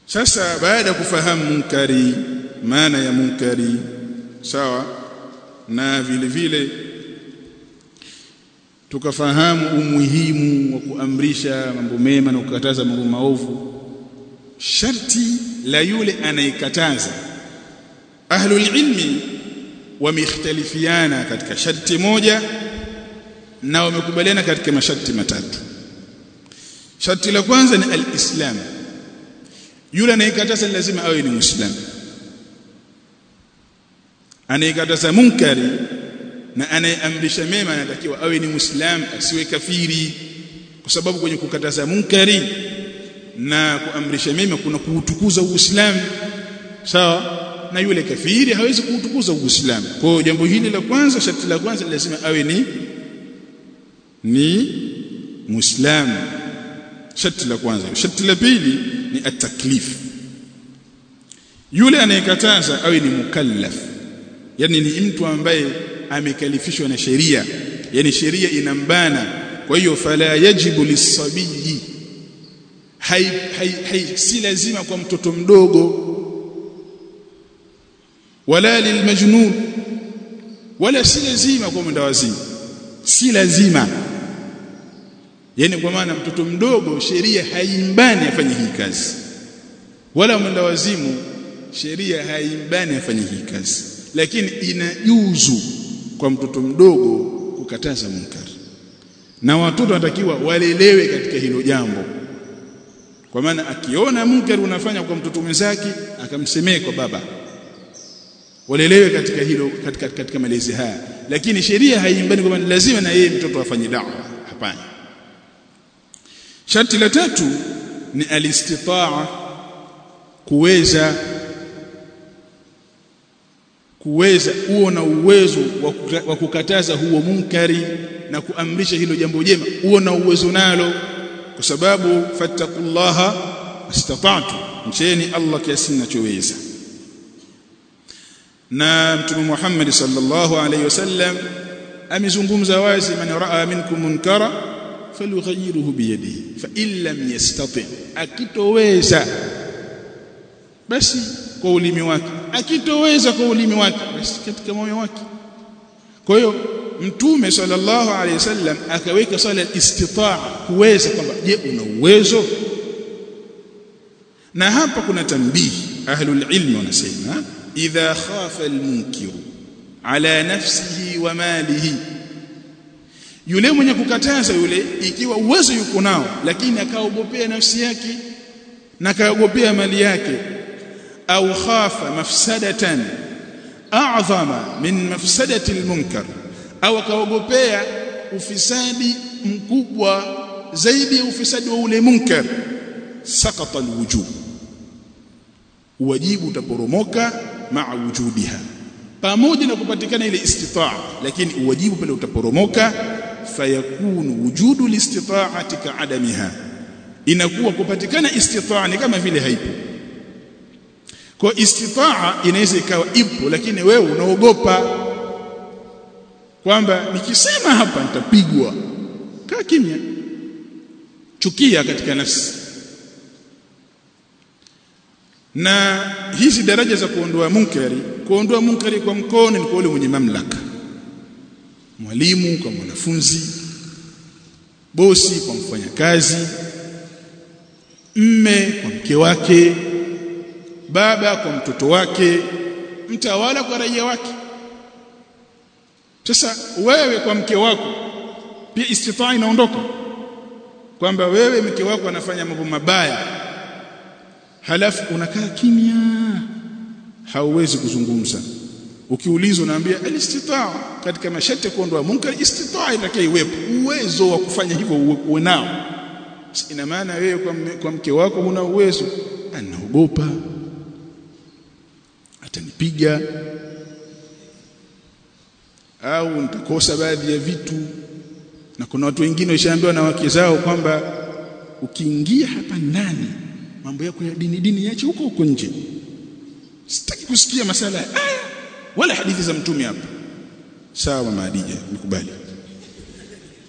sasa baada ya kufahamu munkari maana ya munkari sawa na vile vile tukafahamu umuhimu wa kuamrisha mambo mema na kukataza mambo maovu sharti la yule anayekataza ahlul ilmi wamekhtalifiana katika sharti moja na wamekubaliana katika masharti matatu sharti la kwanza ni alislam yule anayekataza lazima awe ni muislamu anayekataza munkari na anayeamrisha mema anatakiwa awe ni muislamu asiwe kafiri kwa sababu kwenye kukataza munkari na kuamrisha mema kuna kuutukuza uislamu sawa na yule kafiri hawezi kuutukuza uislamu kwa hiyo jambo hili la kwanza sharti la kwanza lazima awe ni ni muislamu sharti la kwanza sharti la pili ni at-taklif yule anayekataza awe ni mukallaf yani ni mtu ambaye amekalifishwa na sheria yani sheria inambana kwa hiyo fala yajibu lisabiyi hai, hai, hai si lazima kwa mtoto mdogo wala lilmajnun wala si lazima kwa mwendawazimu si lazima yani kwa maana mtoto mdogo sheria haimbani afanye hii kazi wala mwendawazimu sheria haimbani afanye hii kazi lakini inajuzu kwa mtoto mdogo kukataza munkari na watoto wanatakiwa walelewe katika hilo jambo kwa maana akiona munkari unafanya kwa mtoto mwenzake akamsemee kwa baba walelewe katika hilo katika, katika malezi haya lakini sheria haimbani kwamba lazima na yeye mtoto afanye da'wa hapana sharti la tatu ni alistitaa kuweza kuweza uo na uwezo wa kukataza huo munkari na kuamrisha hilo jambo jema uo na uwezo nalo kwa sababu fattaqullaha istata'tu mcheni Allah kiasi ninachoweza na mtume Muhammad sallallahu alayhi wasallam amezungumza wazi man raa minkum munkara falyughayyirhu biyadihi fa in lam yastati akitoweza basi kwa ulimi wake akitoweza kwa ulimi wake basi katika moyo wake kwa hiyo mtume sallallahu alayhi wasallam akaweka swala istitaa kuweza kwamba je una uwezo na hapa kuna tambihi ahlul ilmi wanasema idha khafa almunkiru ala nafsihi wa malihi yule mwenye kukataza yule ikiwa uwezo yuko nao lakini akaogopea nafsi yake na akaogopea mali yake au khafa mafsadatan a'zama min mafsadati almunkar au akaogopea ufisadi mkubwa zaidi ya ufisadi wa ule munkar sakata alwujub wajibu utaporomoka maa wujudiha pamoja na kupatikana ile istitaa lakini uwajibu pale utaporomoka fayakunu wujudu listitaati kaadamiha inakuwa kupatikana istitaa ni kama vile haipo kwa istitaa inaweza ikawa ipo lakini wewe unaogopa kwamba nikisema hapa nitapigwa kaa kimya chukia katika nafsi na hizi daraja za kuondoa munkari kuondoa munkari kwa mkono ni kwa yule mwenye mamlaka mwalimu kwa mwanafunzi bosi kwa mfanyakazi mme kwa mke wake baba kwa mtoto wake mtawala kwa raia wake sasa wewe kwa mke wako pia istitaa inaondoka kwamba wewe mke wako anafanya mambo mabaya halafu unakaa kimya hauwezi kuzungumza ukiulizwa unaambia alistitaa katika masharti ya kuondoa munkar istitaa itakiwa iwepo uwezo wa kufanya hivyo uwe nao ina maana wewe kwa, kwa mke wako huna uwezo anaogopa atanipiga au nitakosa baadhi ya vitu na kuna watu wengine washaambiwa na wake zao kwamba ukiingia hapa ndani mambo yako ya dini dini yache huko huko nje sitaki kusikia masala ya aya wala hadithi za mtume hapa sawa mama Hadija nikubali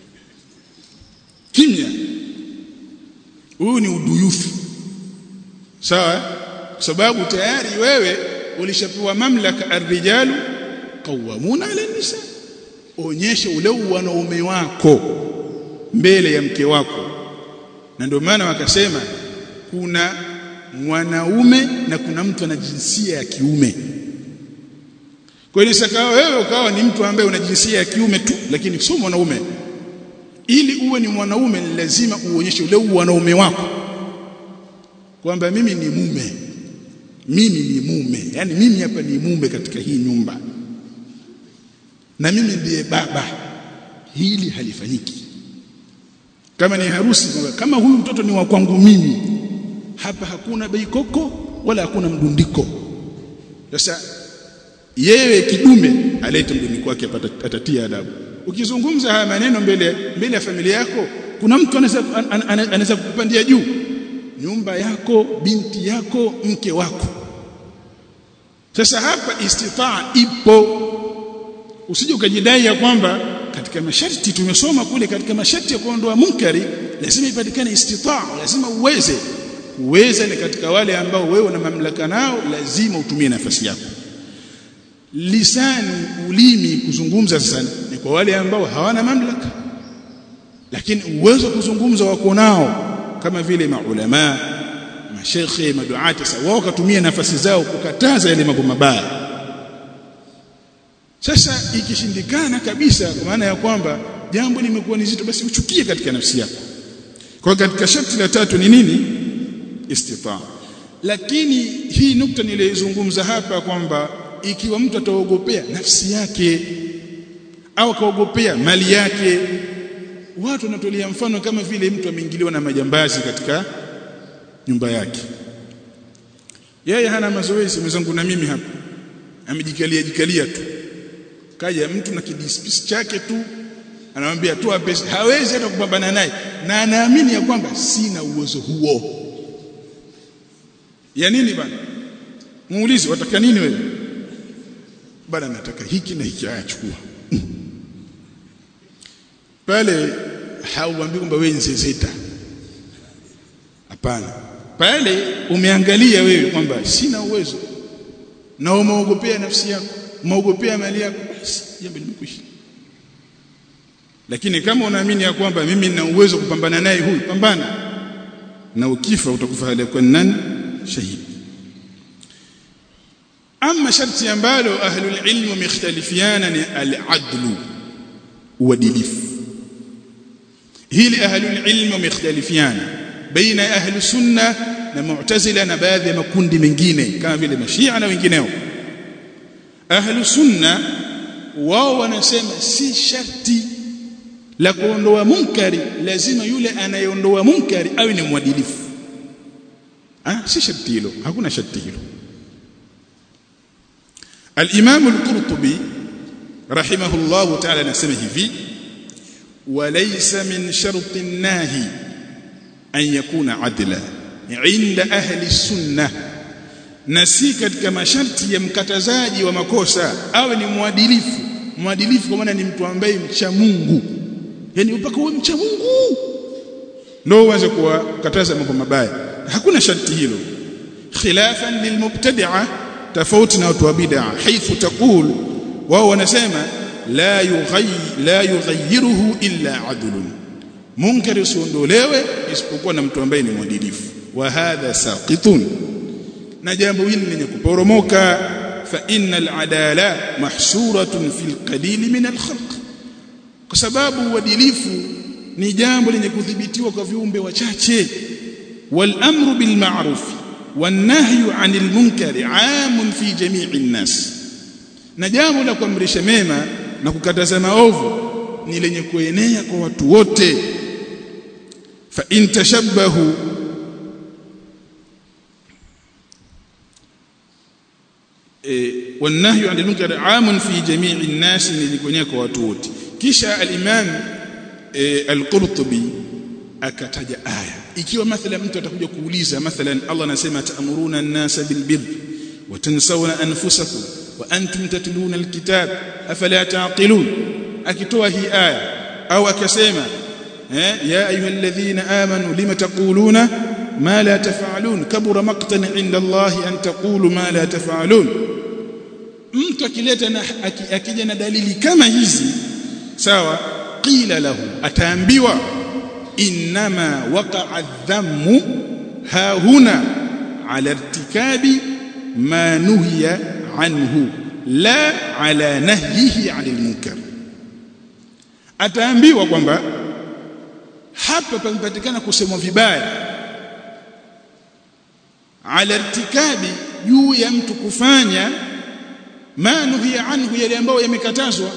kimya huu ni uduyufu sawa kwa sababu tayari wewe ulishapewa mamlaka arrijalu qawwamuna ala nisa onyesha ule wanaume wako mbele ya mke wako na ndio maana wakasema kuna mwanaume na kuna mtu ana jinsia ya kiume kwa hiyo sakawa wewe ukawa ni mtu ambaye una jinsia ya kiume tu lakini sio mwanaume ili uwe ni mwanaume ni lazima uonyeshe ule wanaume wako kwamba mimi ni mume mimi ni mume yani mimi hapa ni mume katika hii nyumba na mimi ndiye baba hili halifanyiki kama ni harusi kama huyu mtoto ni wa kwangu mimi hapa hakuna beikoko wala hakuna mdundiko sasa yeye kidume alete mdundiko wake atatia adabu ukizungumza haya maneno mbele mbele ya familia yako kuna mtu anaweza anaweza kukupandia juu nyumba yako binti yako mke wako sasa hapa istitaa ipo usije ukajidai ya kwamba katika masharti tumesoma kule katika masharti ya kuondoa munkari lazima ipatikane istitaa lazima uweze uweze ni katika wale ambao wewe una mamlaka nao lazima utumie nafasi yako lisani ulimi kuzungumza sasa ni kwa wale ambao hawana mamlaka lakini uwezo wa kuzungumza wako nao kama vile maulama mashekhe maduati sasa wao katumia nafasi zao kukataza yale mambo mabaya sasa ikishindikana kabisa kwa maana ya kwamba jambo limekuwa ni zito basi uchukie katika nafsi yako kwa katika sharti la tatu ni nini istitaa lakini hii nukta nilizungumza hapa kwamba ikiwa mtu ataogopea nafsi yake au akaogopea mali yake watu wanatolea mfano kama vile mtu ameingiliwa na majambazi katika nyumba yake yeye hana mazoezi mwenzangu na mimi hapa amejikalia jikalia tu kaja mtu na kidispisi chake tu anamwambia toa pesa hawezi hata kupambana naye na anaamini ya kwamba sina uwezo huo ya nini bana muulize wataka nini wewe bana nataka hiki na hiki ayachukua pale hauambii kwamba wewe nzezeta hapana pale umeangalia wewe kwamba sina uwezo na umeogopea nafsi yako umeogopea mali yako basi jambo limekwisha lakini kama unaamini ya kwamba mimi nina uwezo kupambana naye huyu pambana na ukifa utakufa hali kwa nani shahidi ama sharti ambalo ahlul ilm wamekhtalifiana ni al-adlu uadilifu hili ahlul ilm wamekhtalifiana baina ahli sunna na mu'tazila na baadhi ya makundi mengine kama vile mashia na wengineo ahli sunna wao wanasema si sharti la kuondoa munkari lazima yule anayeondoa munkari awe ni mwadilifu ah si sharti hilo hakuna sharti hilo al-Imam al-Qurtubi rahimahullah ta'ala anasema hivi walaysa min sharti an-nahi an yakuna adla inda ahli sunnah na si katika masharti ya mkatazaji wa makosa awe ni mwadilifu mwadilifu kwa maana ni mtu ambaye mcha Mungu yani mpaka uwe mcha Mungu ndio uanze kuwakataza mambo mabaya hakuna sharti hilo khilafan lilmubtadi'a tofauti na watu wa bid'a haithu taqul wao wanasema la yughayyi la yughayyiruhu illa adlun munkari usiondolewe isipokuwa na mtu ambaye ni mwadilifu wa hadha saqitun na jambo hili lenye kuporomoka fa innal adala mahsuratun fil qalil min al khalq kwa sababu uadilifu ni jambo lenye kudhibitiwa kwa viumbe wachache wal amru bil ma'ruf wan nahyu 'anil munkari 'amun fi jami'i an-nas na jambo la kuamrisha mema na kukataza maovu ni lenye kuenea kwa watu wote fa in tashabbahu والنهي عن المنكر عام في جميع الناس لikuenea kwa watu wote kisha al-Imam al-Qurtubi akataja aya ikiwa mathalan mtu atakuja kuuliza mathalan Allah anasema ta'muruna an-nasa bil birr wa tansawna anfusakum wa antum tatluna al-kitab afala taqilun akitoa hii aya au akasema eh ya ayyuhalladhina amanu lima taquluna ma la taf'alun kabura maqtan 'inda Allah an taqulu ma la taf'alun mtu akileta na akija na dalili kama hizi sawa qila lahu ataambiwa inma waqa'a dhammu ha huna ala irtikabi ma nuhiya anhu la ala nahyihi 'anil munkar ataambiwa kwamba hapa pamepatikana kusemwa vibaya ala irtikabi juu ya mtu kufanya ma nuhiya anhu yale ambayo yamekatazwa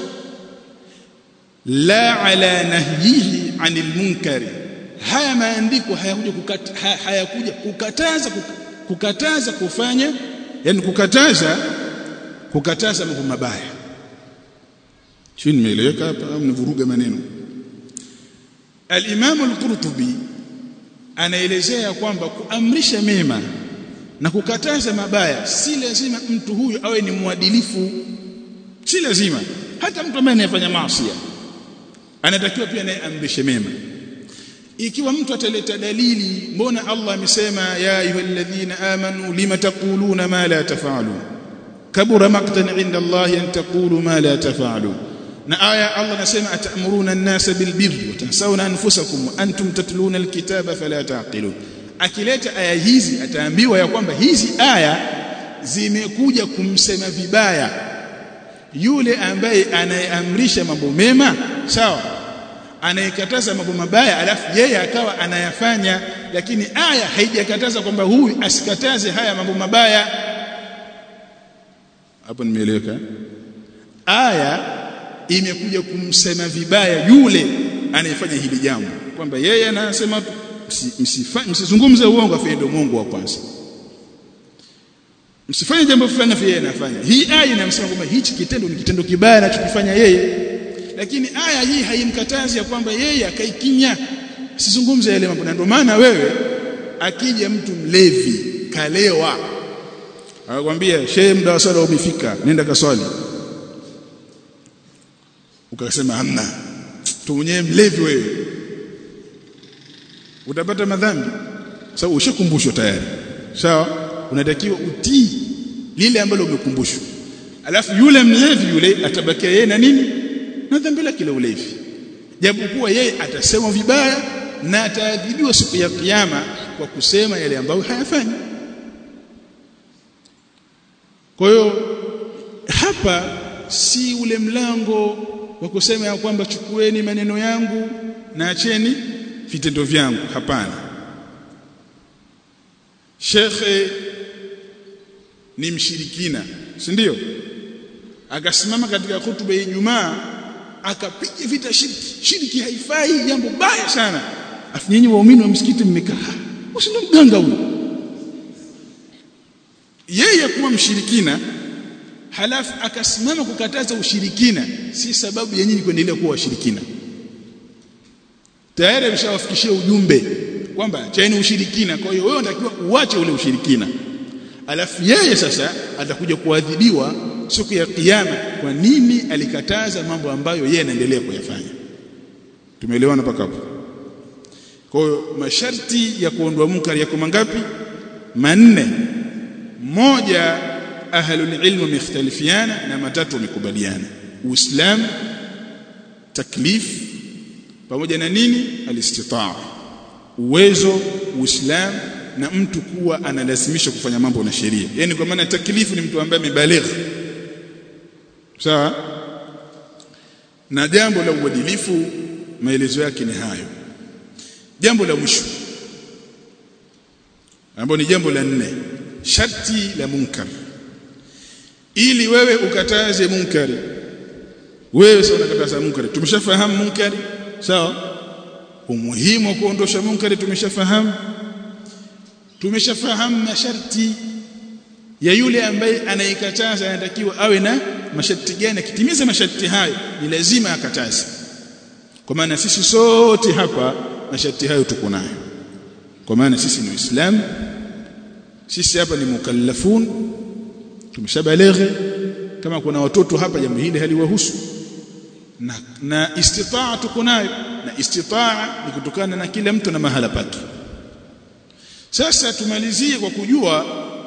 la ala nahyihi anil munkari haya maandiko hayakuja kukata, hayakuja kukataza kukataza kufanya yani kukataza kukataza mambo mabaya chini nimeeleweka hapa au nivuruga maneno al-Imam al-Qurtubi anaelezea kwamba kuamrisha mema na kukataza mabaya si lazima mtu huyu awe ni mwadilifu si lazima hata mtu ambaye anayefanya maasi anatakiwa pia naye amrishe mema ikiwa mtu ataleta dalili mbona Allah amesema ya ayyuhalladhina amanu lima taquluna ma la taf'alun kabura maqtan 'inda Allah an taqulu ma la taf'alun na aya Allah anasema atamuruna an-nasa bil birri wa tansawna anfusakum wa antum tatluna al-kitaba fala taqilun akileta aya hizi ataambiwa ya kwamba hizi aya zimekuja kumsema vibaya yule ambaye anayeamrisha mambo mema sawa anayekataza mambo mabaya alafu yeye akawa anayafanya lakini aya haijakataza kwamba huyu asikataze haya mambo mabaya hapo nimeeleweka aya imekuja kumsema vibaya yule anayefanya hili jambo kwamba yeye anasema msizungumze uongo afi ndio Mungu wa kwanza msifanye jambo fulani afi yeye anafanya hii aya inamsema kwamba hichi kitendo ni kitendo kibaya anachokifanya yeye lakini aya hii haimkatazi ya kwamba yeye akaikinya sizungumze yale mambo na ndio maana wewe akija mtu mlevi kalewa akakwambia shehe muda wa swala umefika nenda kaswali ukasema hamna tu mwenyewe mlevi wewe utapata madhambi sababu ushakumbushwa tayari sawa unatakiwa utii lile ambalo umekumbushwa alafu yule mlevi yule atabakia yeye na nini na dhambi lake la ulevi japokuwa yeye atasema vibaya na ataadhibiwa siku ya kiyama kwa kusema yale ambayo hayafanyi kwa hiyo hapa si ule mlango wa kusema ya kwamba chukueni maneno yangu na acheni vitendo vyangu hapana shekhe ni mshirikina si ndio akasimama katika hutuba ya Ijumaa akapiga vita shirki shirki haifai jambo baya sana afu nyinyi waumini wa msikiti mmekaa usindo mganga huyo yeye kuwa mshirikina halafu akasimama kukataza ushirikina si sababu ya nyinyi kuendelea kuwa washirikina tayari ameshawafikishia ujumbe kwamba chaeni ushirikina kwa hiyo wewe unatakiwa uache ule ushirikina alafu yeye sasa atakuja kuadhibiwa siku ya kiyama kwa nini alikataza mambo ambayo yeye anaendelea kuyafanya tumeelewana mpaka hapo kwa hiyo masharti ya kuondoa munkari yako mangapi manne moja ahlul ilmu mختلفiana na matatu wamekubaliana uislamu taklif pamoja na nini alistitaa uwezo uislamu na mtu kuwa analazimisha kufanya mambo na sheria yani kwa maana taklifu ni mtu ambaye amebaligh sawa na jambo la uadilifu maelezo yake ni hayo jambo la mwisho ambalo ni jambo la nne sharti la munkar ili wewe ukataze munkari wewe sasa unakataza munkari tumeshafahamu munkari sawa umuhimu wa kuondosha munkari tumeshafahamu tumeshafahamu masharti ya yule ambaye anaikataza anatakiwa awe na masharti gani akitimiza masharti hayo ni lazima akataze kwa maana sisi sote hapa masharti hayo tuko nayo kwa maana sisi ni waislamu sisi hapa ni mukallafun tumeshabaleghe kama kuna watoto hapa jambo hili haliwahusu na, na istitaa tuko nayo na istitaa ni kutokana na kila mtu na mahala pake sasa tumalizie kwa kujua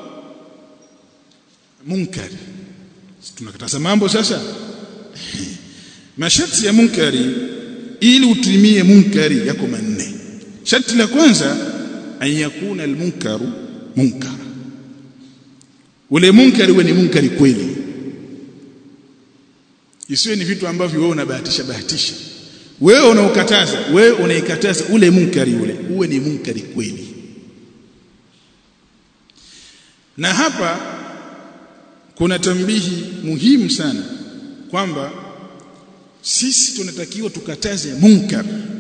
munkari tunakataza mambo sasa masharti ya munkari ili utimie munkari yako manne sharti la kwanza an yakuna almunkaru munkara ule munkari uwe ni munkari kweli isiwe ni vitu ambavyo wewe unabahatisha bahatisha wewe unaukataza wewe unaikataza ule munkari ule uwe ni munkari kweli na hapa kuna tambihi muhimu sana kwamba sisi tunatakiwa tukataze munkar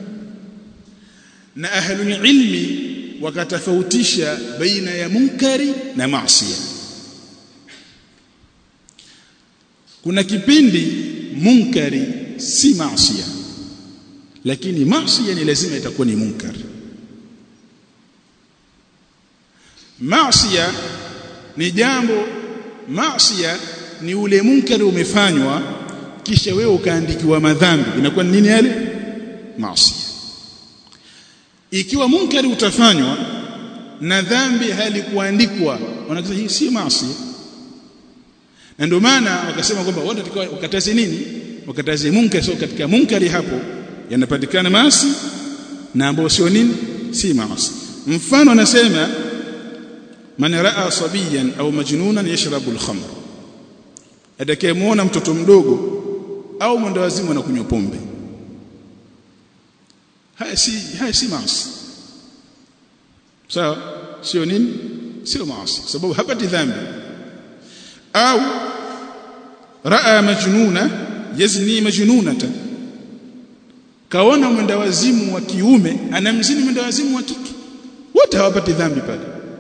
na ahlul ilmi wakatofautisha baina ya munkari na maasiya kuna kipindi munkari si maasiya lakini maasiya ni lazima itakuwa ni munkar maasiya ni jambo maasiya ni ule munkari umefanywa kisha wewe ukaandikiwa madhambi inakuwa ni nini yale maasiya ikiwa munkari utafanywa na dhambi halikuandikwa wanasema hii si maasiya na ndio maana wakasema kwamba wote tukao ukataze nini ukataze munkari sio katika munkari hapo yanapatikana maasi na ambao sio nini si maasi mfano anasema man raa sabiyan au majnunan yashrabu al-khamr atakayemuona mtoto mdogo au mwendawazimu anakunywa pombe haya si haya si maasi sawa sio nini sio maasi sababu hapati dhambi au raa majnuna yazni majnunata kaona mwendawazimu wa kiume anamzini mwendawazimu wa kike wote hawapati dhambi pale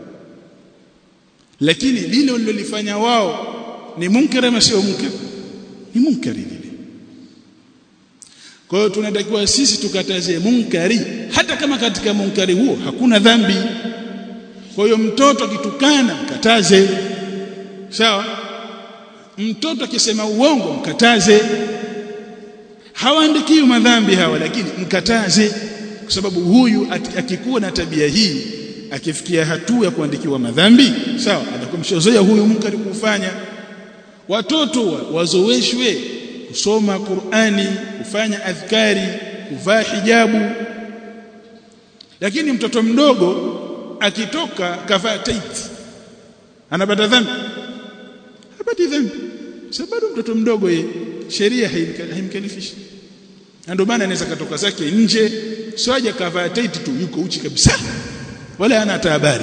lakini lile walilofanya wao ni munkari ama sio munkari ni munkari lile kwa hiyo tunatakiwa sisi tukataze munkari hata kama katika munkari huo hakuna dhambi kwa hiyo mtoto akitukana mkataze sawa mtoto akisema uongo mkataze hawaandikiwi madhambi hawa lakini mkataze kwa sababu huyu akikuwa na tabia hii akifikia hatua ya kuandikiwa madhambi sawa atakuwa mshozoea huyu munkari kufanya watoto wazoeshwe kusoma Qur'ani kufanya adhkari kuvaa hijabu lakini mtoto mdogo akitoka kavaa taiti anapata dhambi hapati dhambi sababu mtoto mdogo ye sheria haimkalifishi ndio maana anaweza katoka zake nje sio aje kavaa taiti tu yuko uchi kabisa wala hana hata habari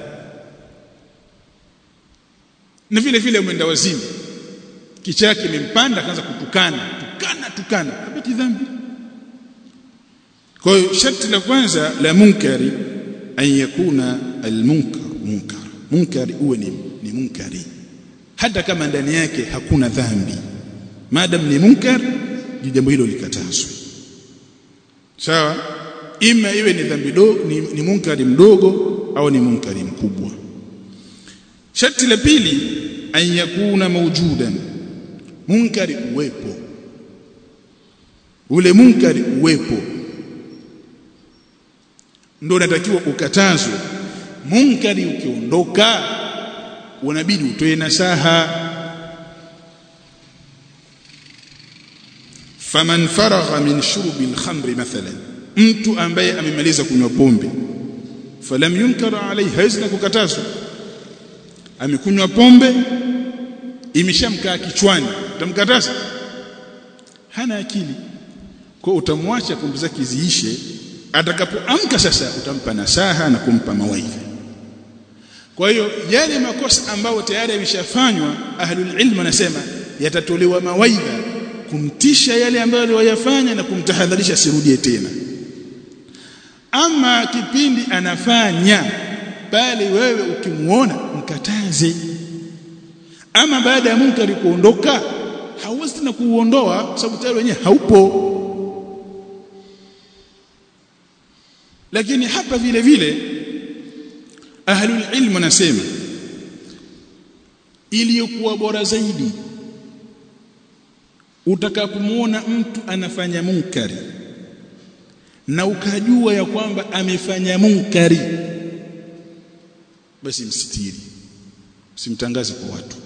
na vile vile mwenda wazimu kichwa chake kimempanda akaanza kutukana tukana tukana hapati dhambi kwa hiyo sharti la kwanza la munkari an yakuna almunkar munkar munkari uwe ni, ni munkari hata kama ndani yake hakuna dhambi madam ni munkar jambo hilo likatazwe sawa ima iwe ni dhambi dogo ni, ni munkari mdogo au ni munkari mkubwa sharti la pili an yakuna mawjudan munkari uwepo ule munkari uwepo ndio unatakiwa ukatazwe munkari ukiondoka unabidi utoe nasaha faman faragha min shurbi al-khamri mathalan mtu ambaye amemaliza kunywa pombe falam yunkar alayhi hawezi kukatazwa amekunywa pombe imeshamkaa kichwani utamkataza hana akili kwa utamwacha pombe zake ziishe atakapoamka sasa utampa nasaha na kumpa mawaidha kwa hiyo yale makosa ambayo tayari yameshafanywa ahlul ilm wanasema yatatolewa mawaidha kumtisha yale ambayo aliyoyafanya na kumtahadharisha asirudie tena ama kipindi anafanya bali wewe ukimuona mkataze ama baada ya munkari kuondoka hauwezi tena kuuondoa sababu tayari wenyewe haupo lakini hapa vile vile ahlul ilm wanasema iliyokuwa bora zaidi utakapomuona mtu anafanya munkari na ukajua ya kwamba amefanya munkari basi msitiri usimtangaze kwa watu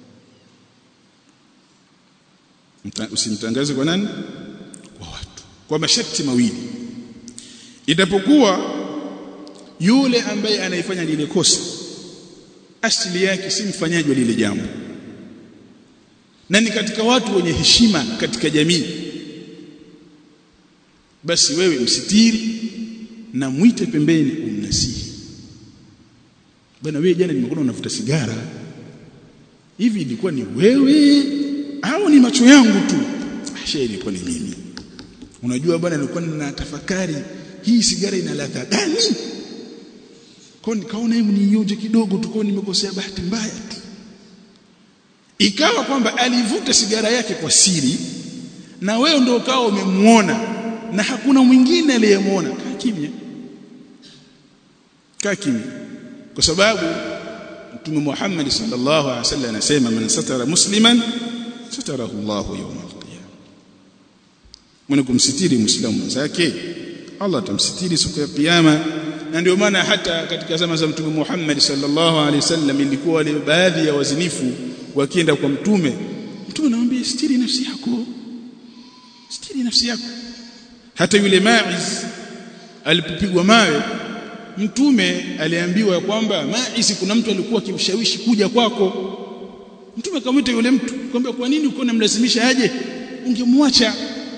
usimtangaze kwa nani kwa watu kwa masharti mawili itapokuwa yule ambaye anaifanya lile kosa asili yake si mfanyaji wa lile jambo na ni katika watu wenye heshima katika jamii basi wewe msitiri na mwite pembeni umnasihi bwana wewe jana nimekuona unavuta sigara hivi ilikuwa ni wewe au ni macho yangu tu shehe ilikuwa ni mimi unajua bwana nilikuwa ninatafakari hii sigara ina ladha gani kwa nikaona hebu niionje kidogo tu kwa nimekosea bahati mbaya tu ikawa kwamba alivuta sigara yake kwa siri na wewe ndio ukawa umemuona na hakuna mwingine aliyemuona kaa kimya kaa kimya kwa sababu Mtume Muhammad sallallahu alaihi wasallam anasema man satara musliman satarahu Allahu yawm al-qiyamah mwenye kumsitiri muislamu mwenzake Allah atamsitiri siku ya kiyama na ndio maana hata katika zama za Mtume Muhammad sallallahu alaihi wasallam ilikuwa wale baadhi ya wazinifu wakienda kwa mtume mtume anamwambia sitiri nafsi yako sitiri nafsi yako hata yule Maiz alipopigwa mawe mtume aliambiwa kwamba Maiz kuna mtu alikuwa akimshawishi kuja kwako mtume akamwita yule mtu kwamba kwa nini uko unamlazimisha aje ungemwacha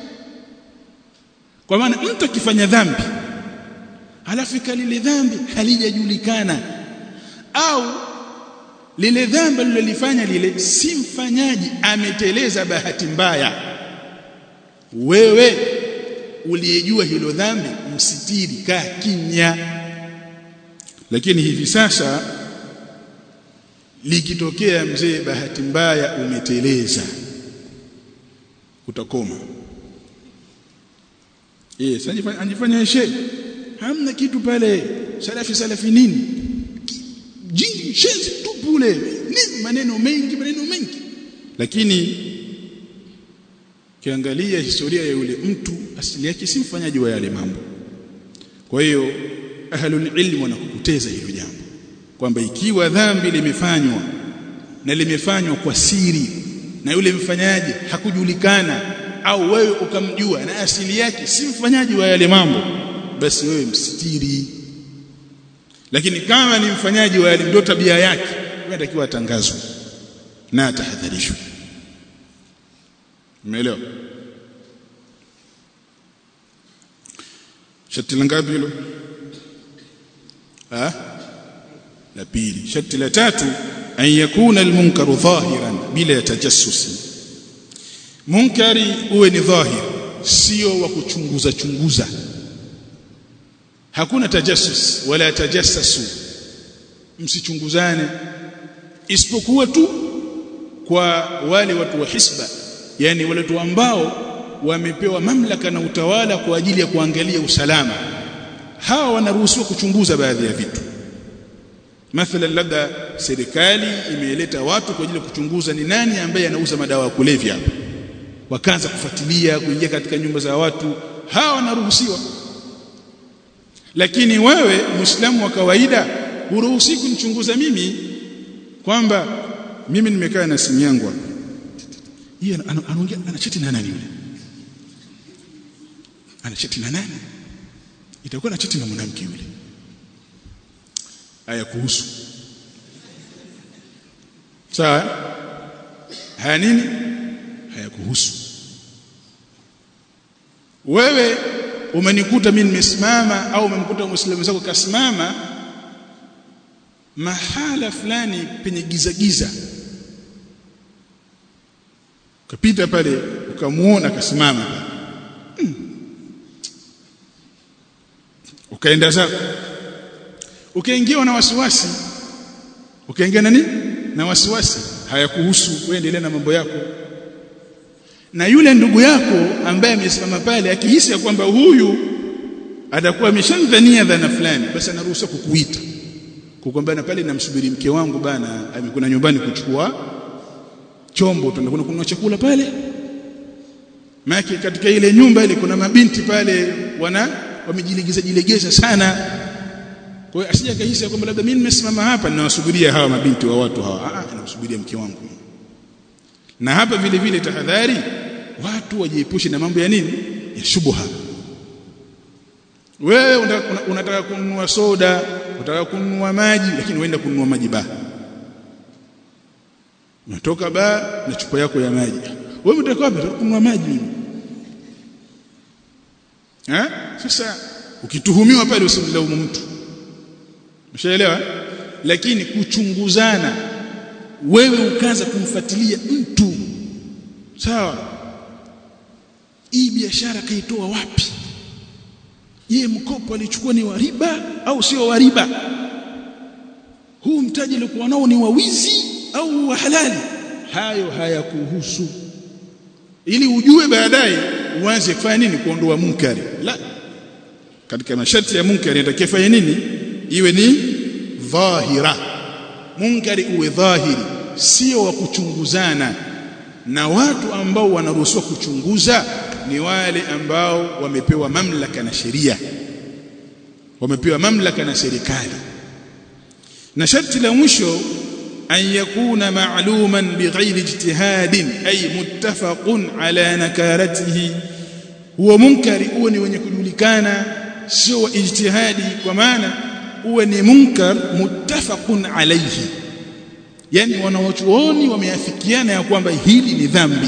kwa maana mtu akifanya dhambi halafu ikalile dhambi halijajulikana au lile dhambi alilolifanya lile si mfanyaji ameteleza bahati mbaya wewe uliyejua hilo dhambi msitiri kaa kimya lakini hivi sasa likitokea mzee bahati mbaya umeteleza utakoma yes anjifanya shehe hamna kitu pale salafi salafi nini jingi shenzi tupu ule nini maneno mengi maneno mengi lakini kiangalia historia ya yule mtu asili yake si mfanyaji wa yale mambo kwa hiyo ahlul ilm wanakukuteza hilo jambo kwamba ikiwa dhambi limefanywa na limefanywa kwa siri na yule mfanyaji hakujulikana au wewe ukamjua na asili yake si mfanyaji wa yale mambo basi wewe msitiri lakini kama ni mfanyaji wa yale ndio tabia yake inatakiwa atangazwe na atahadharishwe umeelewa shati la ngapi hilo ah la pili shati la tatu an yakuna almunkaru dhahiran bila tajassusi munkari uwe ni dhahir sio wa kuchunguza chunguza hakuna tajassus wala tajassasu msichunguzane isipokuwa tu kwa wale watu wa hisba yani wale watu ambao wamepewa mamlaka na utawala kwa ajili ya kuangalia usalama hawa wanaruhusiwa kuchunguza baadhi ya vitu mathalan labda serikali imeleta watu kwa ajili ya kuchunguza ni nani ambaye anauza madawa ya kulevya hapa wakaanza kufuatilia kuingia katika nyumba za watu hawa wanaruhusiwa lakini wewe muislamu wa kawaida huruhusi kunichunguza mimi kwamba mimi nimekaa na simu yangu hapa yeye anaongea anachati na nani yule anachati na nani itakuwa anachati na mwanamke yule haya kuhusu sawa haya nini haya kuhusu wewe umenikuta mimi nimesimama au umemkuta muislamu wako kasimama mahala fulani penye giza giza ukapita pale ukamuona kasimama hmm. ukaenda zako ukaingiwa na wasiwasi ukaingia nani na wasiwasi hayakuhusu wewe endelea na mambo yako na yule ndugu yako ambaye amesimama pale akihisi ya kwamba huyu atakuwa ameshamdhania dhana fulani basi anaruhusiwa kukuita kukwambia pale namsubiri mke wangu bana amekuna nyumbani kuchukua chombo tunakwenda kununua chakula pale maki katika ile nyumba ile kuna mabinti pale wana wamejilegeza jilegeza sana kwa hiyo asije kahisi kwamba labda mimi nimesimama hapa ninawasubiria hawa mabinti wa watu hawa ah ninawasubiria mke wangu na hapa vile vile tahadhari watu wajiepushe na mambo ya nini ya shubha wewe unataka kununua soda unataka kununua maji lakini uenda kununua maji baa unatoka baa na chupa yako ya maji wewe unataka wapi kununua maji mimi eh sasa ukituhumiwa pale usimlaumu mtu Umeshaelewa? Lakini kuchunguzana wewe ukaanza kumfuatilia mtu sawa hii biashara kaitoa wapi je mkopo alichukua ni wa riba au sio wa riba huu mtaji alikuwa nao ni wa wizi au wa halali hayo hayakuhusu ili ujue baadaye uanze kufanya nini kuondoa munkari la katika masharti ya munkari inatakiwa fanya nini iwe ni dhahira munkari uwe dhahiri sio wa kuchunguzana na watu ambao wanaruhusiwa kuchunguza ni wale ambao wamepewa mamlaka na sheria wamepewa mamlaka na serikali na sharti la mwisho an yakuna ma'luman bighairi ijtihadin ay muttafaqun ala nakaratihi huwa munkari uwe ni wenye kujulikana sio wa ijtihadi kwa maana uwe ni munkar muttafaqun alayhi yani wanawachuoni wameafikiana ya kwamba hili ni dhambi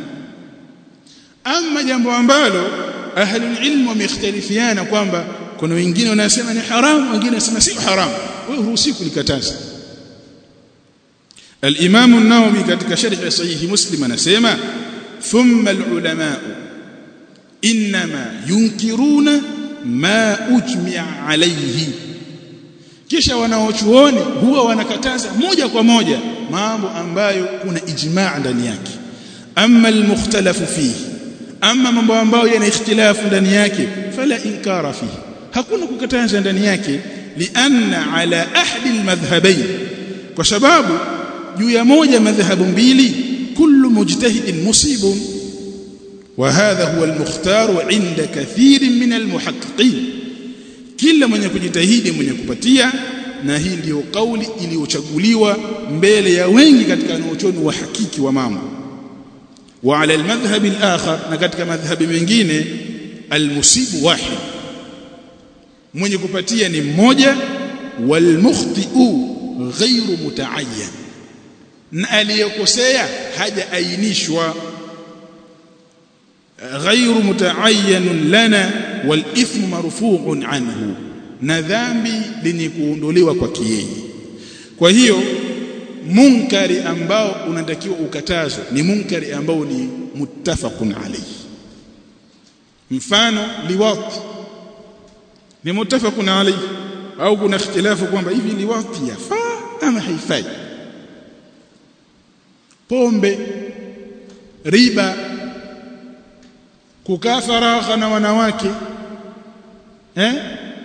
ama jambo ambalo ahlul ilm wamekhtalifiana kwamba kuna wengine wanasema ni haramu wengine wanasema si haramu wewe huruhusi kulikataza الامام النووي katika sharh sahih muslim anasema thumma alulama inma yunkiruna ma ujmi'a alayhi kisha wanaochuoni huwa wanakataza moja kwa moja mambo ambayo kuna ijma' ndani yake amma almukhtalafu fihi amma mambo ambayo yana ikhtilafu ndani yake fala inkara fihi hakuna kukataza ndani yake lianna ala ahdi almadhhabayn kwa sababu juu ya moja madhhabu mbili kullu mujtahidin musibun wa hadha huwa almukhtar inda kathirin min almuhaqqiqin kila mwenye kujitahidi mwenye kupatia na hii ndiyo kauli iliyochaguliwa mbele ya wengi katika wanaochoni wa hakiki wa mambo wa ala almadhhab alakhar na katika madhhabi mengine almusibu wahid mwenye kupatia ni mmoja walmukhti'u ghairu mutaayyan na aliyekosea hajaainishwa ghairu mutaayyan lana wal ithmu marfu'un anhu na dhambi lenye kuondolewa kwa yeye kwa hiyo munkari ambao unatakiwa ukatazwe ni munkari ambao ni muttafaqun alayhi mfano liwat ni muttafaqun alayhi au kuna ikhtilafu kwamba hivi liwati yafaa ama haifai pombe riba kukaa faragha na wanawake eh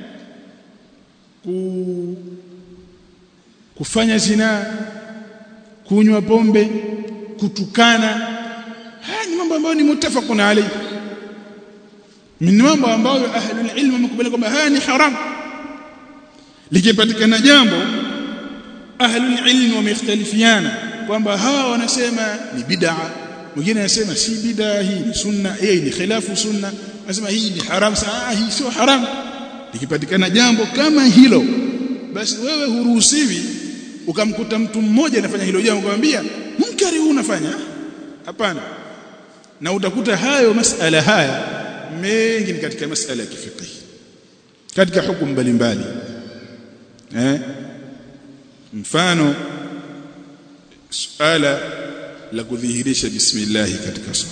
ku kufanya zinaa kunywa pombe kutukana haya ni mambo ambayo ni mutafaqun alayhi min mambo ambayo ahlul ilm wamekubali kwamba haya ni haram likipatikana jambo ahlul ilm wamekhtalifiana kwamba hawa wanasema ni bid'a mwingine anasema si bid'a hii ni sunna yeye ni khilafu sunna anasema hii ni haram saa hii sio haram likipatikana jambo kama hilo basi wewe huruhusiwi ukamkuta mtu mmoja anafanya hilo jambo kumwambia munkari huu unafanya hapana na utakuta hayo masala haya mengi ni katika masala ya kifiqh katika hukumu mbalimbali eh mfano suala la kudhihirisha bismillah katika swala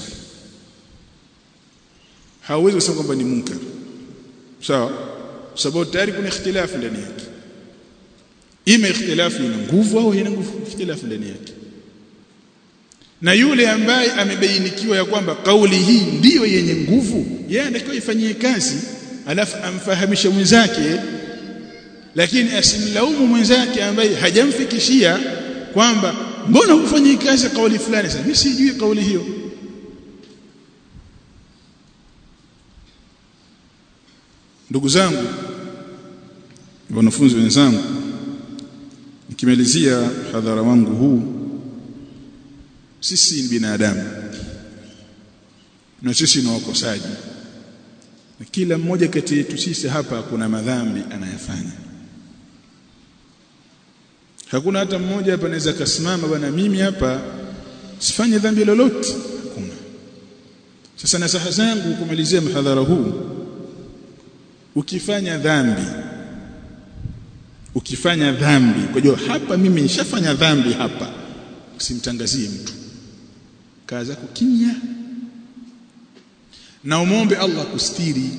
hauwezi kusema kwamba ni munkar sawa sababu tayari kuna ikhtilafu ndani yake ima ikhtilafu ina nguvu au haina nguvu ikhtilafu ndani yake na yule ambaye amebainikiwa ya kwamba kauli hii ndiyo yenye nguvu yeye anatakiwa ifanyie kazi alafu amfahamishe mwenzake lakini asimlaumu mwenzake ambaye hajamfikishia kwamba mbona hufanyii kazi kauli fulani sasa mimi sijui kauli hiyo ndugu zangu wanafunzi wenzangu nikimalizia hadhara wangu huu sisi ni binadamu na sisi ni wakosaji na kila mmoja kati yetu sisi hapa kuna madhambi anayafanya hakuna hata mmoja hapa anaweza kasimama bwana mimi hapa sifanye dhambi lolote hakuna sasa nasaha zangu kumalizia mhadhara huu ukifanya dhambi ukifanya dhambi kwa hiyo hapa mimi nishafanya dhambi hapa usimtangazie mtu kaa zako kimya na umombe Allah kustiri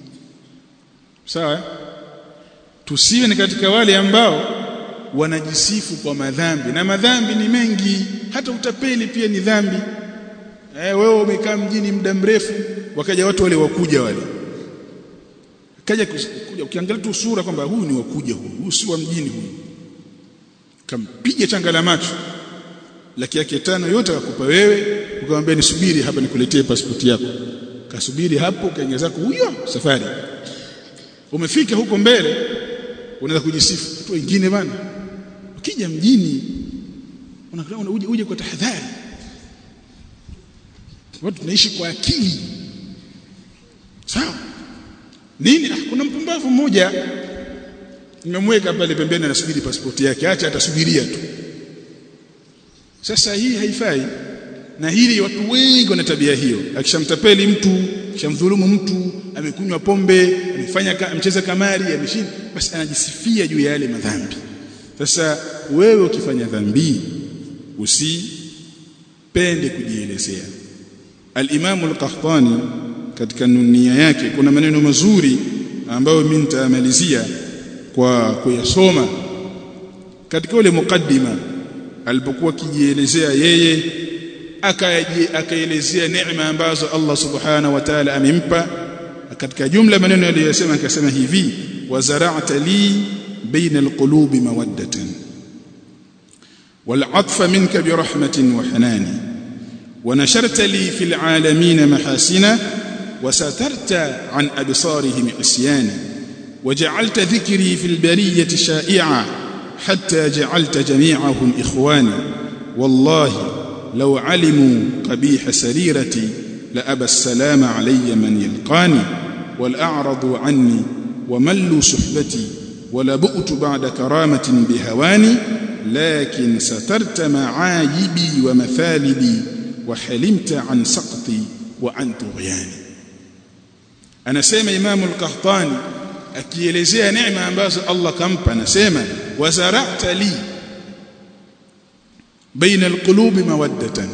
sawa tusiwe ni katika wale ambao wanajisifu kwa madhambi na madhambi ni mengi hata utapeli pia ni dhambi eh wewe umekaa mjini muda mrefu wakaja watu wale wakuja wale kaja kuja ukiangalia tu sura kwamba huyu ni wakuja huyu huyu si wa mjini huyu kampiga changa la macho laki yake tano yote akakupa wewe ukamwambia nisubiri hapa nikuletee pasipoti yako kasubiri hapo kaingia zako huyo safari umefika huko mbele unaweza kujisifu watu wengine bana ukija mjini unakuwa uje uje kwa tahadhari watu tunaishi kwa akili sawa nini ah, kuna mpumbavu mmoja nimemweka pale pembeni anasubiri pasipoti yake acha atasubiria tu sasa hii haifai na hili watu wengi wana tabia hiyo akishamtapeli mtu akishamdhulumu mtu amekunywa pombe amefanya amecheza kamari ameshinda basi anajisifia juu ya yale madhambi sasa wewe ukifanya dhambi usipende kujielezea al-Imam al-Qahtani katika nunia yake kuna maneno mazuri ambayo mimi nitamalizia kwa kuyasoma katika ule mukaddima alipokuwa kijielezea yeye akaelezea neema ambazo Allah subhanahu wa ta'ala amempa katika jumla maneno aliyosema akasema hivi wazara'ta li baina alqulubi mawaddatan والعطف منك برحمة وحنان ونشرت لي في العالمين محاسنا وسترت عن أبصارهم عصيانا وجعلت ذكري في البرية شائعا حتى جعلت جميعهم إخوانا والله لو علموا قبيح سريرتي لأبى السلام علي من يلقاني والأعرضوا عني وملوا صحبتي ولبؤت بعد كرامة بهواني لكن سترت معايبي ومثالبي وحلمت عن سقطي وعن طغياني anasema Imam al-Qahtani akielezea neema ambazo Allah kampa anasema wazara'ta li baina alqulubi mawaddatan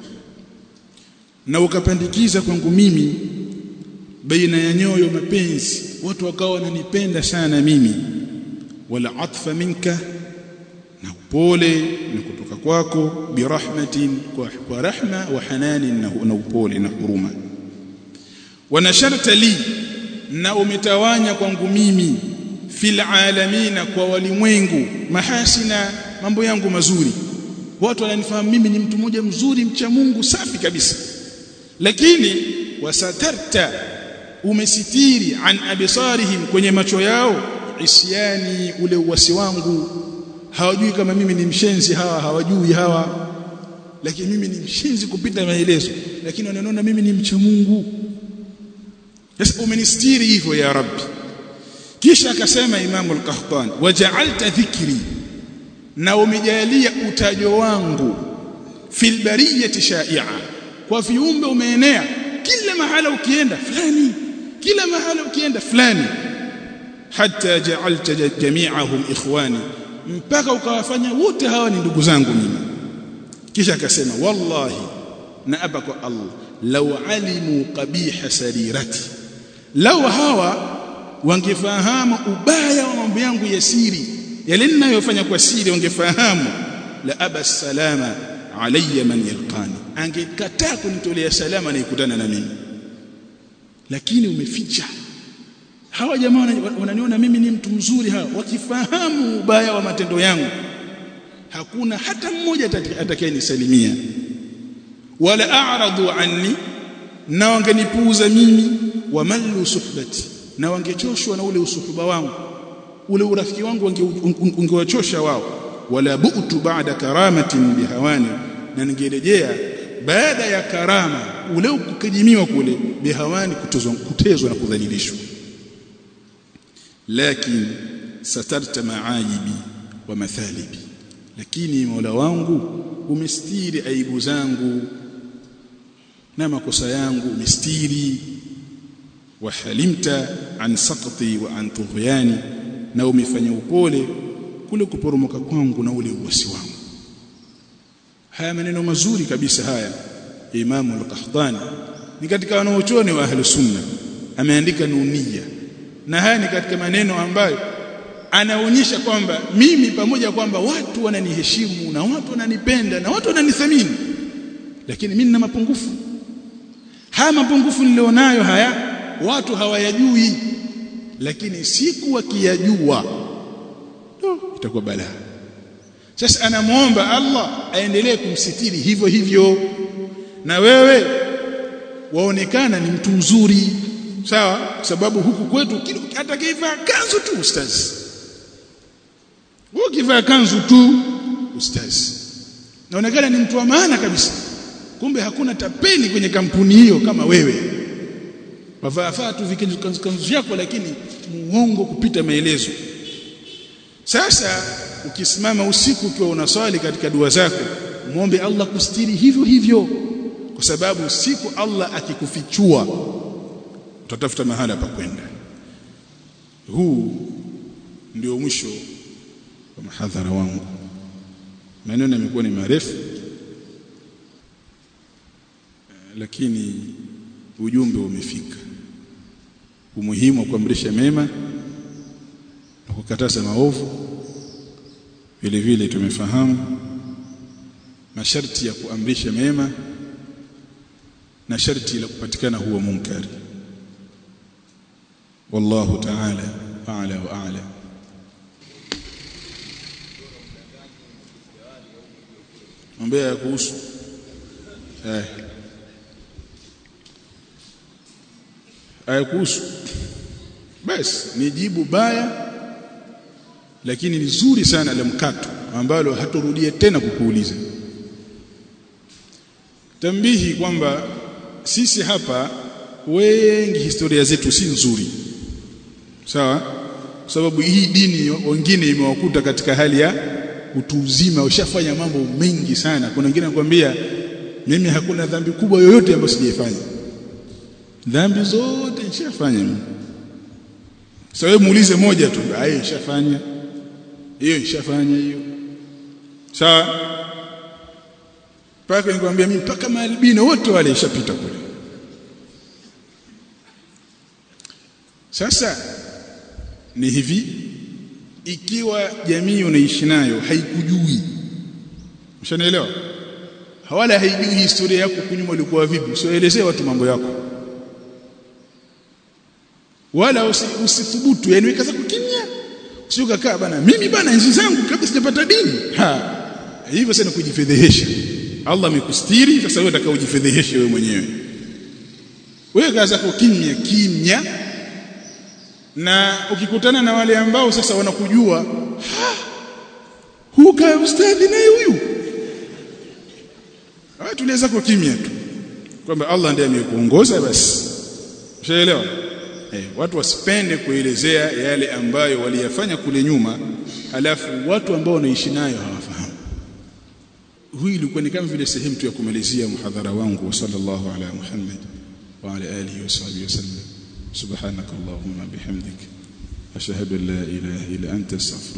na ukapandikiza kwangu mimi baina ya nyoyo mapenzi watu wakawa wananipenda sana mimi wala atfa minka na upole ni kutoka kwako birahmatin kwa, kwa rahma wa hananin na upole na huruma wanasharta li na umetawanya kwangu mimi fil alamina kwa walimwengu mahasina mambo yangu mazuri watu wananifahamu mimi ni mtu mmoja mzuri mcha Mungu safi kabisa lakini wasatarta umesitiri an abisarihim kwenye macho yao isyani ule uwasi wangu hawajui kama mimi ni mshenzi hawa hawajui hawa lakini mimi ni mshenzi kupita maelezo lakini wananiona mimi ni mcha Mungu sasa umenistiri hivyo ya rabbi kisha akasema imamu al-qahtani waja'alta dhikri na umejalia utajo wangu fil bariyati shai'a kwa viumbe umeenea kila mahala ukienda fulani kila mahala ukienda fulani hatta ja'alta jami'ahum ikhwani mpaka ukawafanya wote hawa ni ndugu zangu mimi kisha akasema wallahi na apa kwa Allah law alimu qabiha sarirati law hawa wangefahamu ubaya wa mambo yangu ya siri yale ninayofanya kwa siri wangefahamu la aba salama alayya man yalqani angekataa kunitolea salama na ikutana na mimi lakini umeficha hawa jamaa wananiona mimi ni mtu mzuri hawa wakifahamu ubaya wa matendo yangu hakuna hata mmoja atakayenisalimia wala a'radu anni na wangenipuuza mimi wamallu suhbati na wangechoshwa na ule usuhuba wangu ule urafiki wangu ungewachosha wao wala bu'tu ba'da karamatin bihawani na ningerejea baada ya karama ule ukijimiwa kule bihawani kutezwa kutezwa na kudhalilishwa lakini satarta maajibi wa mathalibi lakini Mola wangu umestiri aibu zangu na makosa yangu umestiri wa halimta an saqti wa an tughyani na umefanya upole kule kuporomoka kwangu na ule uwasi wangu haya maneno mazuri kabisa haya Imamu al-Qahtani ni katika wanaochoni wa ahli sunna ameandika nunia na haya ni katika maneno ambayo anaonyesha kwamba mimi pamoja kwamba watu wananiheshimu na watu wananipenda na watu wananithamini lakini mimi nina mapungufu haya mapungufu nilionayo haya watu hawayajui lakini siku wakiyajua no, itakuwa balaa sasa anamuomba Allah aendelee kumsitiri hivyo hivyo na wewe waonekana ni mtu mzuri sawa sababu huku kwetu hata kivaa kanzu tu ustazi wewe kivaa kanzu tu ustazi naonekana ni mtu wa maana kabisa kumbe hakuna tapeli kwenye kampuni hiyo kama wewe wavaa tu vikanzu kanzu vyako lakini muongo kupita maelezo sasa ukisimama usiku ukiwa unaswali katika dua zako muombe Allah kustiri hivyo hivyo kwa sababu siku Allah akikufichua utatafuta mahala pa kwenda huu ndio mwisho wa mahadhara wangu maneno yamekuwa ni marefu lakini ujumbe umefika umuhimu wa kuamrisha mema na kukataza maovu vile vile tumefahamu masharti ya kuamrisha mema na sharti la kupatikana huwa munkari wallahu ta'ala a'la wa a'la ombea kuhusu eh aya kuhusu basi ni jibu baya lakini ni zuri sana la mkato ambalo haturudie tena kukuuliza tambihi kwamba sisi hapa wengi historia zetu si nzuri sawa kwa sababu hii dini wengine imewakuta katika hali ya utu uzima ushafanya mambo mengi sana kuna wengine anakuambia mimi hakuna dhambi kubwa yoyote ambayo sijaifanya dhambi zote nishafanya mimi sasa wewe muulize moja tu aye nishafanya hiyo nishafanya hiyo sawa paka nikwambia mimi mpaka maalbino wote wale ishapita kule sasa ni hivi ikiwa jamii unaishi nayo haikujui ushanielewa wala haijui historia yako kunyuma ulikuwa vipi usielezee watu mambo yako wala usithubutu yani weka zako kimya sio kakaa bana mimi bana nchi zangu kabla sijapata dini ha hivyo sana kujifedhehesha Allah amekustiri sasa wewe unataka ujifedheheshe wewe mwenyewe wewe kaa zako kimya kimya na ukikutana na wale ambao sasa wanakujua huka ustadhi naye huyu ah tuliweza kwa kimya tu kwamba Allah ndiye amekuongoza basi ushaelewa eh, watu wasipende kuelezea yale ambayo waliyafanya kule nyuma alafu watu ambao wanaishi nayo hawafahamu hii ilikuwa ni kama vile sehemu tu ya kumalizia muhadhara wangu wa sallallahu ala muhammad wa ala alihi wa sahbihi wasallam subhanakallahumma bihamdik ashhadu an la ilaha illa anta astaghfiruka